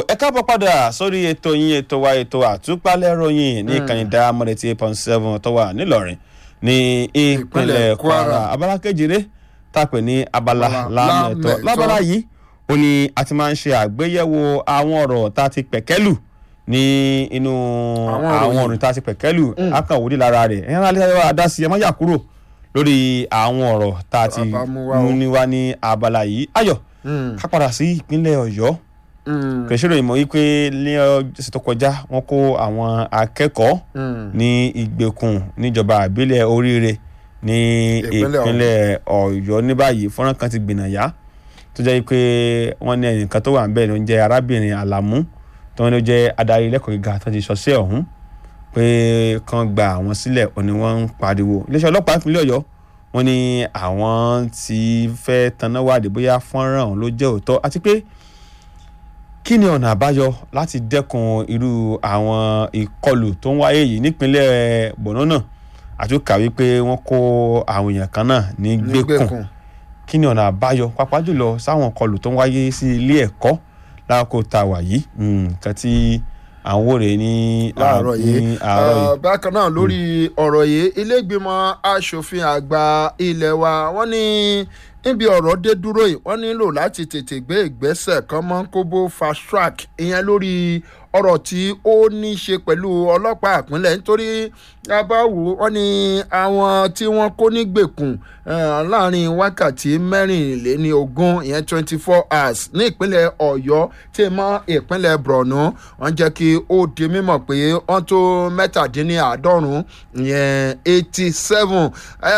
ẹ káàbọ̀ padà sórí ètò yín ètò wa ètò àtúpalẹ̀ ròyìn ní ìkànnì Diamond eighty eight point seven tó wà nílọrin ní ìpínlẹ̀ Kwara abala kejìlé tàpẹ̀ ní abala lámẹ̀tọ́ lábala yìí ó ní a ti máa ń ṣe àgbéyẹ̀wò àwọn ọ̀rọ̀ tá a ti pẹ̀kẹ́lù ní inú àwọn ọ̀rọ̀ tá a ti pẹ̀kẹ́lù akànwòdì lára rẹ̀ ẹ̀yìn alẹ́ wa dá sí ẹ má yà kúrò lórí àwọn ọ̀rọ̀ tá a ti mú ní wá ní abala yìí ayọ̀ ká padà sí ìpínlẹ̀ Ọ̀yọ́ kìrìsìrò ìmọ̀ wípé ní ọ̀sẹ̀ tó kọjá wọ́n kó àwọn akẹ́kọ̀ọ́ ní ìgbèkùn níjọba àbílẹ̀ oríire ní ìpínlẹ̀ Ọ̀yọ́ ní báyìí fọ́nrán kan ti gbìnàyà tó jẹ́ pé wọ́n ní ẹnìkan tó wà ń bẹ̀ ló ń jẹ́ arábìnrin Àlàmú tó wọ́n ló jẹ́ adarí ilé-ẹ̀kọ́ gíga tó ti ṣọṣẹ́ ọ̀hún pé kán gba àwọn sílẹ̀ òní wọ́n ń pariwo iléeṣẹ́ ọlọ́pàá ìpínlẹ̀ Ọ̀yọ́ wọ́n ní àwọn ti fẹ́ taná wádìí bóyá fọ́nrán ọ̀hún ló jẹ́ òótọ́ àti pé kí ni ọ̀nà àbáyọ láti dẹ́kun irú àwọn ìkọlù tó ń wáyé yìí nípínlẹ̀ Borno náà àtúkà wípé wọ́n kó àwọn èèyàn kan náà ní gbèkùn kí ni ọ̀nà àbáyọ pàápàá jùlọ sáwọn ìkọlù tó ń wáyé sí ilé ẹ̀kọ́ láàkó tá a wà yìí nǹkan tí à ń wòrè ní láàárọ̀ yìí bákan náà lórí ọ̀rọ̀ yìí ilé ìgbìmọ̀ asòfin àgbà ilé wa wọ́n ní níbi ọ̀rọ̀ dé dúró yìí wọ́n nílò láti tètè gbé ìgbésẹ̀ kan mọ́ kóbó fast track ìyẹn lórí ọ̀rọ̀ tí ó ní í ṣe pẹ̀lú ọlọ́pàá ìpínlẹ̀ nítorí abáwo wọ́n ní àwọn tí wọ́n kó nígbèkùn láàrin wákàtí mẹ́rìnléní ogún ìyẹn twenty four hours ní ìpínlẹ̀ ọ̀yọ́ tí mọ́ ìpínlẹ̀ borno wọ́n jẹ́ kí ó di mímọ̀ pé wọ́n tó mẹ́tàdínláàádọ́rùn-ún ìyẹn eighty seven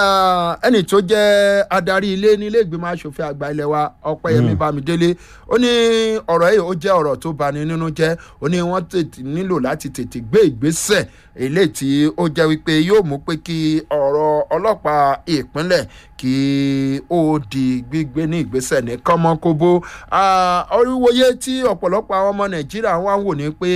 ẹni tó jẹ́ adarí ilé nílé ìgbìmọ̀ asòfin àgbà ilé wa ọpẹ́yẹmí bámidélé ó ní ọ̀rọ̀ yìí ó jẹ́ ọ̀rọ̀ tó bani nínú jẹ́ ó ní wọ́n tètè nílò láti tètè gbé ìgbésẹ̀ eléyìí tí ó jẹ́ wípé yóò mú pé kí ọ̀rọ̀ ọlọ́pàá ìpínlẹ̀ kí ó di gbígbé ní ìgbésẹ̀ ní kọ́mọ́kóbó oríwòye tí ọ̀pọ̀lọpọ̀ àwọn ọmọ nàìjíríà wá ń wò ní pé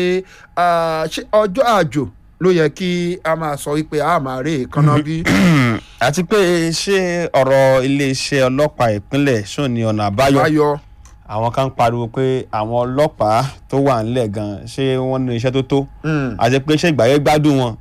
ọjọ́ àjò ló yẹ kí a máa sọ wípé a máa rí èékánná bí. àti pé ṣé ọ̀rọ̀ iléeṣẹ́ ọlọ́pàá ìpínlẹ̀ ṣó ni ọ̀nà àbáyọ àwọn kan pariwo pé àwọn ọlọ́pàá tó wà nílẹ̀ gan ṣé wọ́n ní iṣẹ́ tó tó àti pé ṣé ìgbàyẹ gbádùn wọn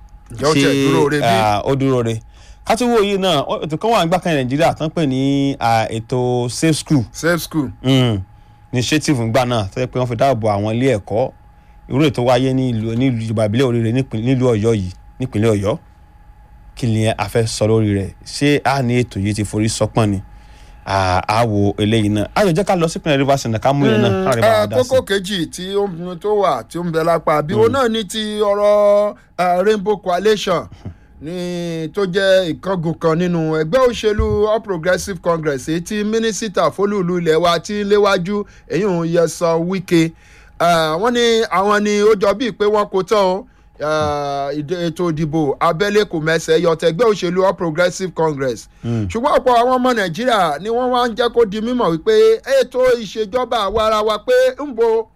ṣé ó dúró re kátìwó yìí náà ètò kan wà nígbà kan nàìjíríà tán pè ní ètò safe school safe school initiative ńgbà náà tó yẹ pé wọ́n fi dáàbò àwọn ilé ẹ̀kọ́ irú ètò wáyé ní ìlú nílùú ìjọba ìbílẹ̀ oríire nílùú ọ̀yọ́ yìí nípínlẹ̀ ọ̀yọ́ kí ni a fẹ́ sọ lórí rẹ̀ ṣé a ní ètò yìí ti forí sọpọ́n ni àwò eléyìí náà ayọ̀ jẹ́ ká lọ sí ìpínlẹ̀ rivers náà ká mú yẹn náà káàrí bá wa dá sí. kókó kejì tí tó wà tí ó ń bẹ lápá bí òun náà ní ti ọ̀rọ̀ rainbow coalition ní tó jẹ́ ìkángun kan nínú ẹgbẹ́ òṣèlú all progressives congress èyí tí mínísítà fólúùlù ilẹ̀ wa ti ń léwájú èyí ò yẹ sọ wíkẹ́ wọ́n ní àwọn ni ó jọ bíi pé wọ́n kó tán o ètò ìdìbò abẹ́lé kò mẹ́sẹ̀ yọtẹ̀ ẹgbẹ́ òṣèlú all progressives congress ṣùgbọ́n ọ̀pọ̀ àwọn ọmọ nàìjíríà ni wọ́n wá ń jẹ́ kó di mímọ̀ wípé ètò ìṣèjọba àwarawa pé ń bo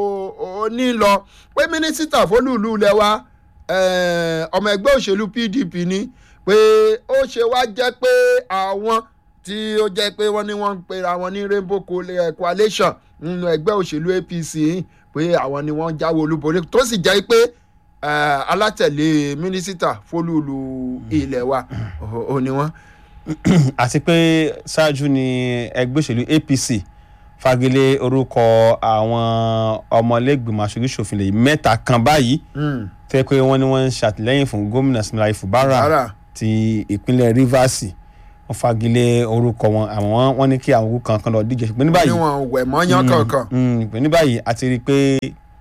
òní lọ pé mínísítà fólúùlù ilẹ̀ wa ọmọ ẹgbẹ́ òṣèlú pdp ni pé ó ṣe wá jẹ́ pé àwọn tí ó jẹ́ pé wọ́n ní wọ́n ń pera wọn ní rainbow coalition nínú ẹgbẹ́ òṣèlú apc pé àwọn ni wọ́n jáwé olúborí tó sì jẹ́ pé alátẹ̀lé mínísítà fólúùlù ilẹ̀ wa ò ní wọ́n. àti pé ṣáájú ni ẹgbẹ́ òṣèlú apc fagilé orúkọ àwọn ọmọlẹ́gbìmọ̀ aṣojú-ṣòfin lè mẹ́ta kan báyìí tó yẹ pé wọ́n ní wọ́n ń ṣàtìlẹ́yìn fún gómìnà Siminalayi Fubara ti ìpínlẹ̀ Rivers wọ́n fagilé orúkọ wọn àwọn wọ́n ní kí àwọn orúkọ kankan lọ díje ṣùgbọ́n ní báyìí wọ́n wẹ̀ mọ́yán kankan. ní báyìí a ti rí i pé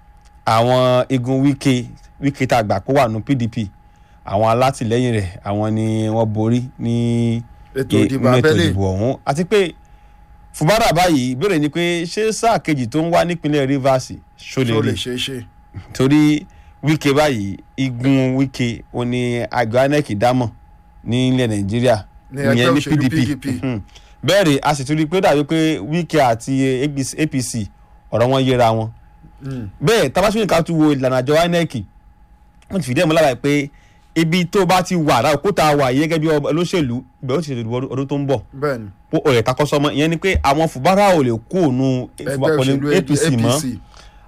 àwọn igun Wike Wike tá a gbà pé wà nù PDP àwọn alátìlẹ́yìn rẹ̀ àwọn ni wọ́n borí ní ètò ìdìbò ọ̀hún àti pé Fubara báyìí ìbéèrè ni pé ṣé sáà kejì tó ń wá nípínlẹ̀ Rivers ṣó lè rí torí Wike báyìí igun Wike ó ní àgbà INEC dámọ̀ nílẹ̀ Nàìjíríà ìyẹn ní PDP bẹ́ẹ̀ rè a sì tún rí i pé dàbí pé Wike àti APC ọ̀rọ̀ wọn yẹra wọn bẹ́ẹ̀ tabasúnyìn ká tún wo ìlànà àjọ INEC wọ́n ti fìdí ẹ̀ mọ́ lára pé ibi tó bá ti wà láwọn kó tá a wà yìí gẹ́gẹ́ bí olóṣèlú ibẹ̀ ó ti ṣètò ìdìbò ọdún tó ń bọ̀ bẹ́ẹ̀ni ó ọ̀rẹ́ takọ́sọ́mọ́ ìyẹn ni pé àwọn Fubara ò lè kó òun ẹgbẹ́ òṣèlú APC mọ́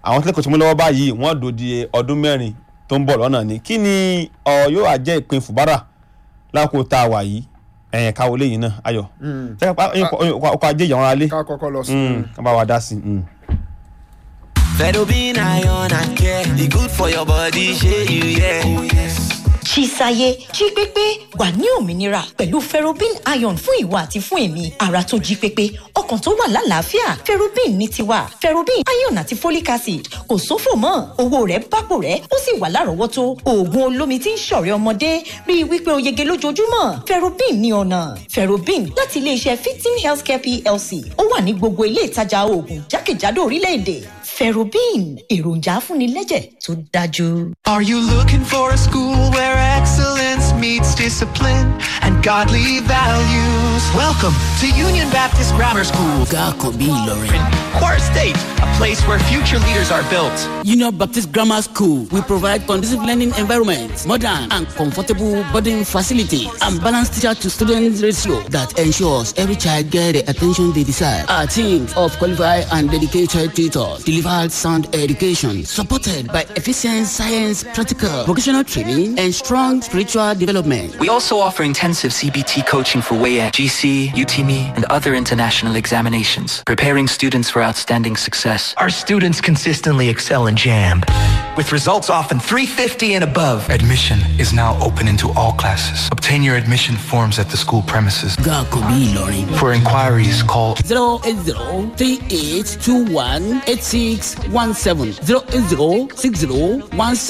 àwọn tí lẹ́kọ̀ọ́ tí mo lọ́wọ́ báyìí wọ́n dòdi ọdún mẹ́rin tó ń bọ̀ lọ́nà ni kí ni ọ̀ yóò wá jẹ́ ìpín fùbárà lákòó tá a wà yìí ẹ̀yìn káwọ́ lẹ́yìn náà ayọ̀ ọkọ̀ ajé ìyàwó ara lé ká kọ́kọ́ lọ sí. ká bá wa dá sí i. Fedobin iron and care, e good for your body, shey you yeah. Oh, yes. Chisaye jí pépé wà ní òmìnira pẹ̀lú ferrobin iron fún ìwà àti fún èmi ara tó jí pépé ọkàn tó wà lálàáfíà ferrobin ní tiwa ferrobin iron àti folic acid kò sófò mọ́ owó rẹ̀ bápò rẹ̀ ó sì wà lárọ̀ọ́wọ́tó oògùn olómi tí ń ṣọ̀rẹ́ ọmọdé rí i wípé o yege lójoojúmọ́ ferrobin ní ọ̀nà ferrobin láti iléeṣẹ́ fifteen healthcare plc ó wà ní gbogbo ilé ìtajà oògùn jákèjádò orílẹ̀-èdè ferrobin èròjà afúnilẹ́jẹ̀ tó dájú. Are you looking for a school where excellence meets discipline and godly values? Welcome to Union Baptist Grammar School, Gakobi Ilorin. Quarter State, a place where future leaders are built. Union Baptist Grammar School will provide conducive learning environment, modern and comfortable boarding facilities, and balanced teacher to student ratio that ensures every child get the attention they desire. Our team of qualified and dedicated tutors delivered sound education, supported by efficient science, practical, vocational training, and strong spiritual development. We also offer intensive CBT coaching for WAEA, GC, UTME, and other international examinations, preparing students for outstanding success. Our students consistently excel in JAMB, with results often 350 and above. Admission is now open into all classes. Obtain your admission forms at the school premises. Gakobi Ilorin. For inquiries, call 080 3821 8617 080 60 16